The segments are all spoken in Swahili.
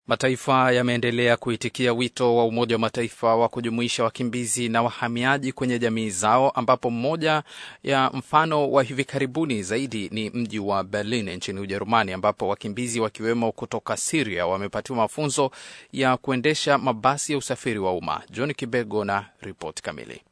Mataifa yameendelea kuitikia wito wa Umoja wa Mataifa wa kujumuisha wakimbizi na wahamiaji kwenye jamii zao, ambapo mmoja ya mfano wa hivi karibuni zaidi ni mji wa Berlin nchini Ujerumani, ambapo wakimbizi wakiwemo kutoka Siria wamepatiwa mafunzo ya kuendesha mabasi ya usafiri wa umma. John Kibego na ripoti kamili.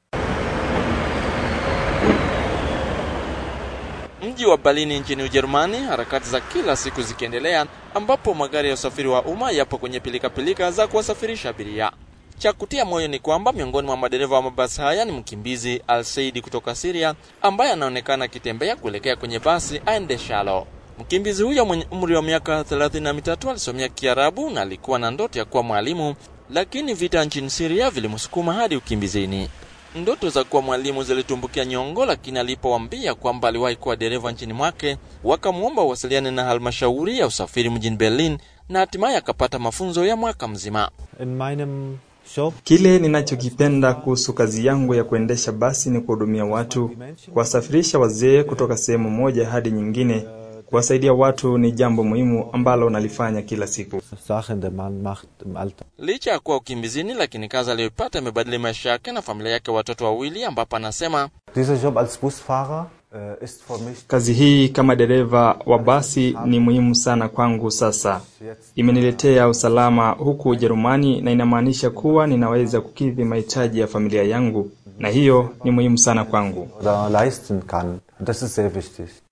Mji wa Berlin nchini Ujerumani, harakati za kila siku zikiendelea, ambapo magari ya usafiri wa umma yapo kwenye pilikapilika za kuwasafirisha abiria. Cha kutia moyo ni kwamba miongoni mwa madereva wa mabasi haya ni mkimbizi Al Saidi kutoka Syria ambaye anaonekana akitembea kuelekea kwenye basi aendeshalo. Mkimbizi huyo mwenye umri wa miaka thelathini na mitatu alisomea Kiarabu na alikuwa na ndoto ya kuwa mwalimu, lakini vita nchini Syria vilimsukuma hadi ukimbizini. Ndoto za kuwa mwalimu zilitumbukia nyongo, lakini alipowaambia kwamba aliwahi kuwa dereva nchini mwake, wakamwomba uwasiliane na halmashauri ya usafiri mjini Berlin na hatimaye akapata mafunzo ya mwaka mzima. In meinem Job Kile ninachokipenda kuhusu kazi yangu ya kuendesha basi ni kuhudumia watu, kuwasafirisha wazee kutoka sehemu moja hadi nyingine. Kuwasaidia watu ni jambo muhimu ambalo nalifanya kila siku. Sachen der Mann macht im Alltag. Licha ya kuwa ukimbizini, lakini kazi aliyoipata imebadili maisha yake na familia yake watoto wawili, ambapo anasema Dieser Job als Busfahrer äh, ist für mich Kazi hii kama dereva wa basi ni muhimu sana kwangu sasa. Imeniletea usalama huku Ujerumani na inamaanisha kuwa ninaweza kukidhi mahitaji ya familia yangu na hiyo ni muhimu sana kwangu. oder leisten kann. Und das ist sehr wichtig.